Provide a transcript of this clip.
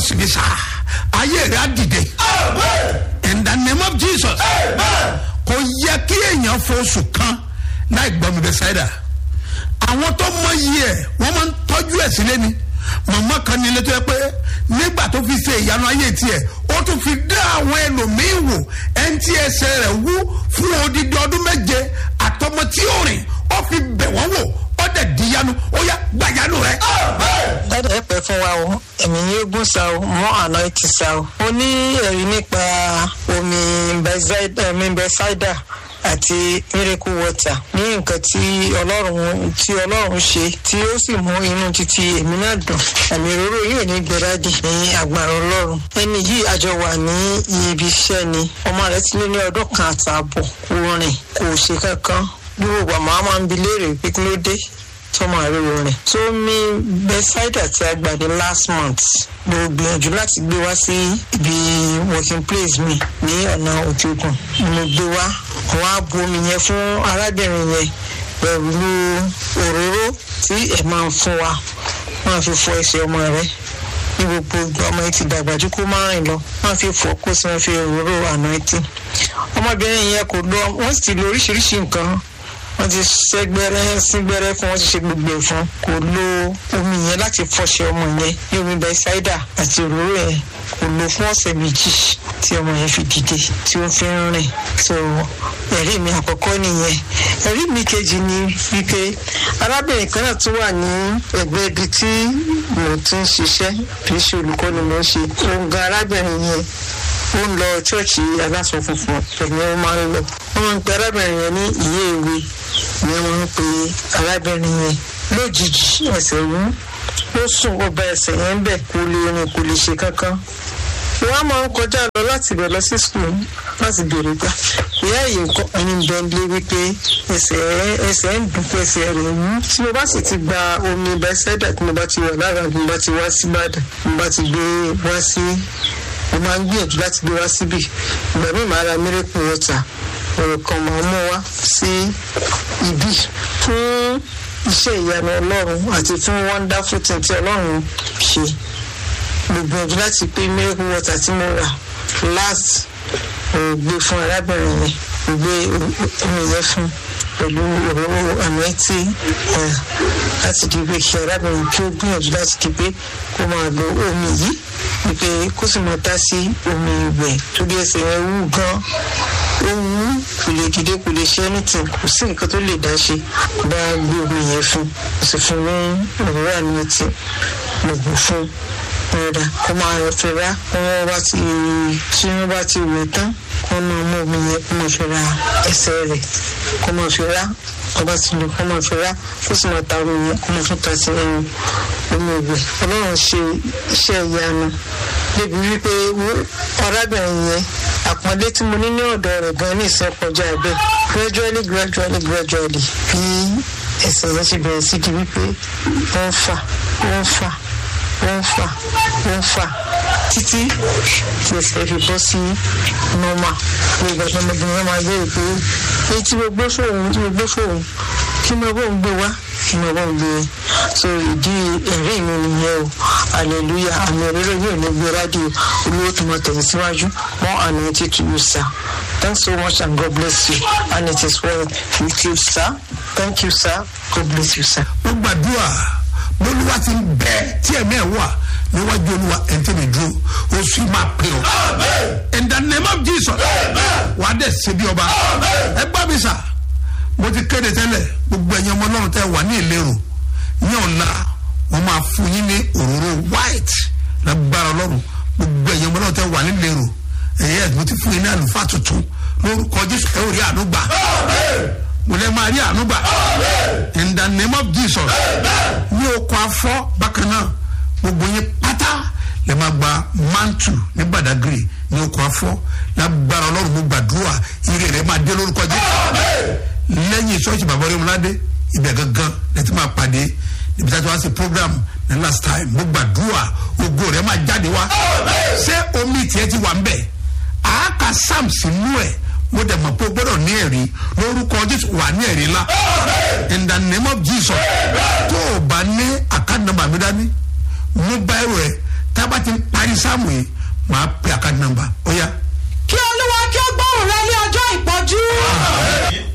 síbi sá ayé rẹ̀ á dìde in the name of jesus kò yẹ kí èèyàn foṣù kan láì gbọ́ mi bẹ sáyidà àwọn tó mọ yìí ẹ̀ wọ́n máa ń tọ́jú ẹ̀ sílé ni màmá kan ní ilé tó yẹ pé nígbà tó fi ṣe ìyanu ayé tiẹ̀ ó tún fi dá àwọn ẹlòmíín wò ẹni tí ẹsẹ̀ rẹ̀ wú fún odidi ọdún méje àtọmọ tí ó rìn ó fi bẹ̀ wọ́n wò ó dẹ̀ díyanu ó yá gbàyanu rẹ̀. dáadáa ẹ pẹ́ fún wa o ẹ̀mí yín gún sa o mọ́ àná ti sa o. mo ní ẹ̀rí nípa omi bẹ́sáìdà àti miracle water ní nǹkan tí ọlọ́run tí ọlọ́run ṣe tí ó sì mú inú títí èmi náà dùn ẹ̀mí òróró yóò ní gbẹ́rádì ní agbára ọlọ́run ẹni yìí àjọ wà ní ibi iṣẹ́ ni ọmọ rẹ̀ ti lé ní ọdún kan àtààbọ̀ kò rìn kò ṣe kankan gbogbo àmọ́ máa ń bi léèrè pé kí ló dé tọmọ àríwó rìn tó mi bẹsáìdà tí a gbà ní last month mo gbìyànjú láti gbé wá sí ibi working place mi ní ọ̀nà òkè òkun mo gbé wá wọn á bu omi yẹn fún arábìnrin yẹn pẹ̀lú òróró tí ẹ̀ máa ń fún wa máa fi fọ ẹsẹ̀ ọmọ rẹ ní gbogbo ìgbà ọmọ yìí ti dàgbà ju kó máa rìn lọ máa fi fọ kó sì máa fi òróró àná ẹtì ọmọbìnrin yẹn kò lọ wọ́n sì ti lo oríṣiríṣi nǹkan wọ́n ti ṣẹ́gbẹ́rẹ́ sígbẹ́rẹ́ fún wọ́n ti ṣe gbogbo ẹ̀ fún kò lo omi yẹn láti fọṣẹ ọmọ yẹn ní omi bẹ́sáídà àti òróró yẹn kò lo fún ọ̀sẹ̀ méjì tí ọmọ yẹn fi dìde tí ó fi ń rìn so ẹ̀rí mi àkọ́kọ́ nìyẹn ẹ̀rí mi kejì ni wípé arábìnrin kan náà tún wà ní ẹ̀gbẹ́ ibi tí mo ti ń ṣiṣẹ́ kì í ṣe olùkọ́ ni mo ń ṣe òun gan arábìnrin yẹn ó ń lọ ṣọ́ọ̀ṣì aláṣọ funfun pẹ̀lú ó máa ń lọ wọ́n ń pe arábìnrin yẹn ní ìyé ìwé ni wọ́n ń pe arábìnrin yẹn lójijì ẹsẹ̀ wú ó sùn ó ba ẹsẹ̀ yẹn bẹ̀ kó lè rìn kó lè ṣe kankan wọ́n á máa ń kọjá lọ láti bẹ̀ lọ sí skul láti bèrè gbà ìyá yìí nǹkan ẹni bẹ́ńdé wípé ẹsẹ̀ ẹsẹ̀ ń dùn pé ẹsẹ̀ rẹ̀ wú tí mo bá sì ti gba omi bẹ́sẹ̀dà tí mo bá ti wà lára tí mo bá ti wá sí Ìbàdàn mo bá ti gbé wá sí mo máa ń gbìyànjú láti gbé wá síbì ìgbà míì máa ra miracle water ọ̀rọ̀ kan máa mú wá sí ibi fún iṣẹ́ ìyanu ọlọ́run àti fún wonderful thing tí ọlọ́run ṣe mo gbìyànjú láti pé miracle water tí mo rà last mo gbé fún arábìnrin yẹn mo gbé omi yẹn fún pẹ̀lú òróró àmì tí láti di pé kí arábìnrin kí ó gbìyànjú láti di pé kó máa lo omi yìí wípé kó sì máa dá sí omi ìwẹ̀ torí ẹsẹ̀ yẹn wú gan ó wú kò lè dìde kò lè ṣe anything kò sí nǹkan tó lè dá ṣe bá gbé omi yẹn fún kò sì fún ní òróró àmì tí mo gbò fún padà kó máa fi rá kó wọ́n bá ti tí wọ́n bá ti wẹ̀ tán kó máa mú omi yẹn kó máa fi ra ẹsẹ̀ rẹ̀ kó máa fi rá kó bá ti lò kó máa fi rá kó sì máa ta omi yẹn kó máa tún ta sí ẹnu omi ìwẹ̀ ọlọ́run ṣe iṣẹ́ ìyanu débi wípé arábìnrin yẹn àpọ́nlé tí mo ní ní ọ̀dọ̀ rẹ̀ gan ní ìsìn kọjá bẹ́ẹ̀ gradually gradually gradually bí ẹsẹ̀ yẹn ṣe bẹ̀rẹ̀ sí di wípé wọ́n ń fà wọ́n ń fà wọ́n ń fà wọ́n ń fà títí tí ẹsẹ̀ fi bọ́ sí normal ní ìgbà tó ọmọbìnrin yẹn máa béèrè pé èyí tí mo gbé fóun tí mo gbé fóun kí mo bóun gbé wá kí mo bóun gbé so ìdí ẹ̀rí mi nìyẹn o hallelujah àmì òróró yóò ní gbé rádìo olówó tó máa tẹ̀lé síwájú more anointed to you sir thanks so much and God bless you and it is well with you sir thank you sir God bless you sir. mo gbàdúrà bólúwa ti ń bẹ tí ẹ̀mí ẹ̀ wà níwájú olúwa ẹ̀ńtẹ́ mi dúró oṣù máa pè ọ́ in the name of jesus wà á dẹ̀ ṣe bí ọba ẹ gbá mi sà mo ti kéde tẹ́lẹ̀ gbogbo ẹ̀yin ọmọ ọlọ́run tẹ́ wà ní ìlérò ní ọ̀la wọ́n máa fún yín ní òróró white lágbára ọlọ́run gbogbo ẹ̀yin ọmọ ọlọ́run tẹ́ wà ní ìlérò ẹ̀yẹ́ mo ti fún yín ní àlùfáà tuntun lórúkọ jésù ẹ̀ ò rí àánú gbà mo lè máa rí àánú gbà in the name of jesus ní okun afọ bákan náà gbogbo yín pátá lè máa gba mantu ní badagry ní okun afọ lágbára ọlọ́run mo gbàdúrà ire rẹ máa dé lórúkọ jésù lẹ́yìn ṣọ́ọ̀ṣì bàbá rẹ̀ múládé ibẹ̀ gangan lẹ́tí máa pàdé níbi tí a ti wá sí program ní last time mo gbàdúrà ògo rẹ máa jáde wá ṣé omi tiẹ̀ ti wà ń bẹ̀ àáka sam sínú ẹ̀ mo dẹ̀ mọ̀ pé o gbọ́dọ̀ ní ẹ̀rí lórúkọ jésù wà ní ẹ̀rí ńlá in the name of jesus tó o bá ní àkáǹtì nọ́mbà mi dání mú báyìí rẹ tábà bá ti parí sáàmù yìí màá pe àkáǹtì nọ́mbà ó yá. kí olúwa kí ó gbóhùn rẹ ní ọjọ́ ìpọ́jú